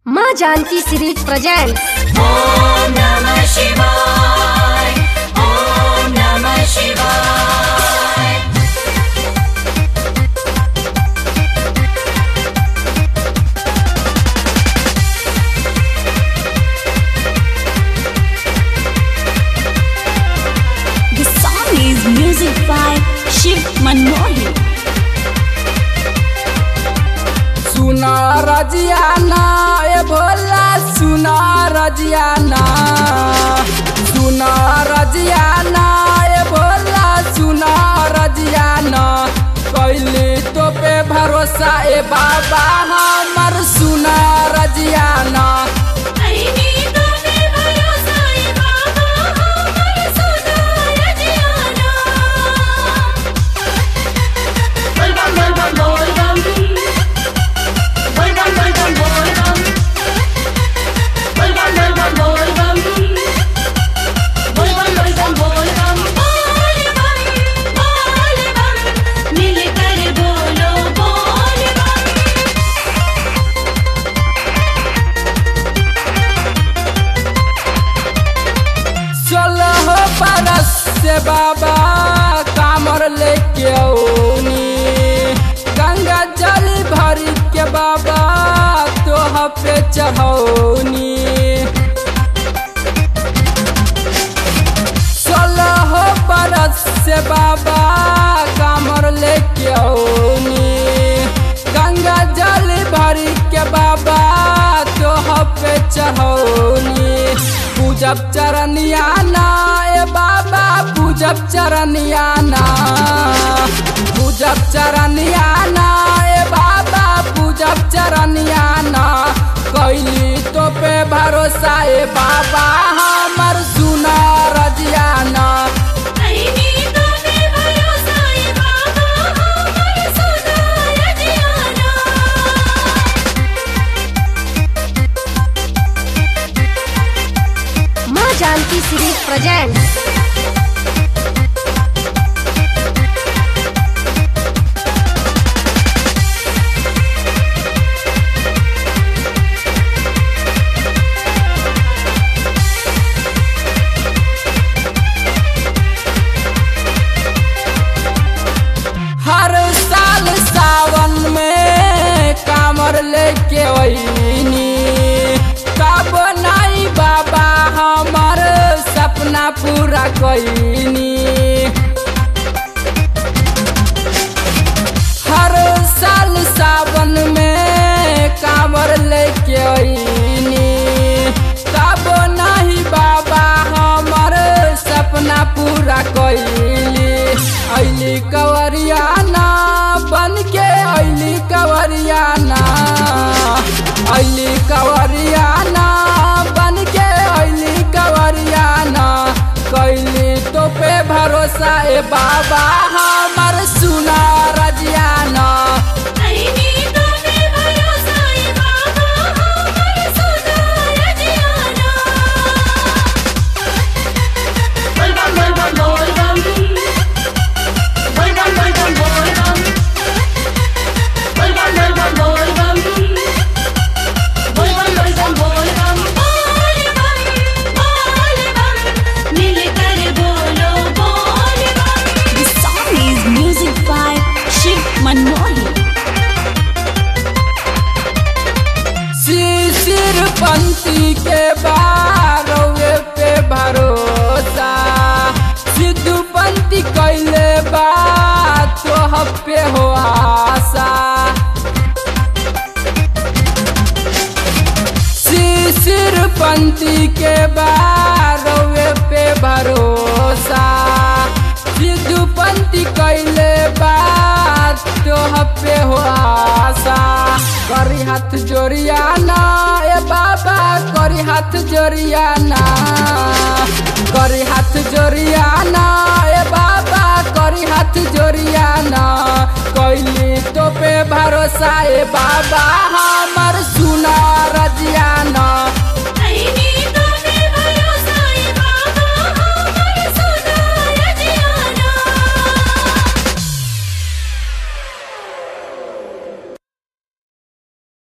माँ Janaki series present Om नमः शिवाय ॐ नमः शिवाय The song is music by Shiv Manohi. सुना रजियाना ए भोला सुना रजियाना सुना रजियाना ए भोला सुना रजियाना कैली तो पे भरोसा ए बाबा हमर सुना रजियाना मिलकर बोलो बोल बम सोलह बरस से बाबा कामर लेके औनी गंगा जल भरी के बाबा तोह पे चढ़ौनी सोलह बरस से बाबा कामर लेके औनी गंगा जल भरी के बाबा तोह पे चढ़ौनी पूजब चरनिया ना ए बाबा पूजब चरनिया ना पूजब चरनिया ना ए बाबा पूजब चरनिया ना कैली तो पे भरोसा ए बाबा हमर सुना रजियाना माँ जानकी सीरीज प्रेजेंट हर साल सावन में कामर लेके वहीनी कब नहीं बाबा हमर सपना पूरा कैनी हर साल सावन में कामर लेके वहीनी कब नहीं बाबा हमर सपना पूरा कैली ऐली कवरियाना बन के ऐली कवरियाना ऐली कवरियाना बन के ऐली कवरियाना कैली तो पे भरोसा ए बाबा हमर सुना रजियाना मिलकर बोलो बोल बम The song is music by Shiv Manohi. शिशिर पंथी के बारवे पे भरोसा सिद्धू पंथी कैले बात तो पे हो आशा शिशिर पंथी के बारवे पे भरोसा सिद्धू पंथी कैले बात तो पे हो आशा करी हाथ जोड़ियाना ए बाबा करी हाथ जोड़ियाना करी हाथ जोड़ियाना ए बाबा करी हाथ जोड़ियाना कैली तो पे भरोसा ए बाबा हम